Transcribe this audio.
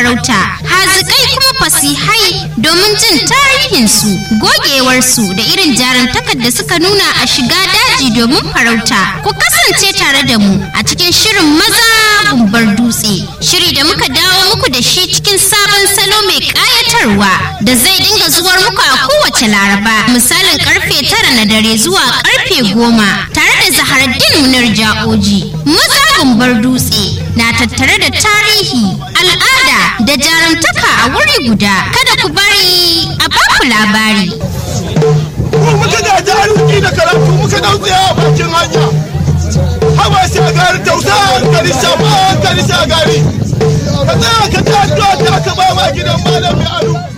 farauta hazikai kuma fasihai domin jin tarihinsu gogewarsu da irin jarumtakar da suka nuna a shiga daji domin farauta ku kasance tare da mu a cikin shirin maza gumbar dutse shiri da muka dawo muku da shi cikin sabon salo mai kayatarwa da zai dinga zuwar muku a kowace laraba misalin karfe tara na dare zuwa karfe goma tare da zaharaddin munar ja'oji maza gumbar dutse na tattare da tarihi al'ada da jarumtaka a wuri guda kada ku bari a baku labari ko muka da jarumci da karatu muka dautsaya a bakin hanya haba shagari tausa hankali shafa hankali shagari ka tsaya ka ta addu'a ta ka ba ma gidan malami alu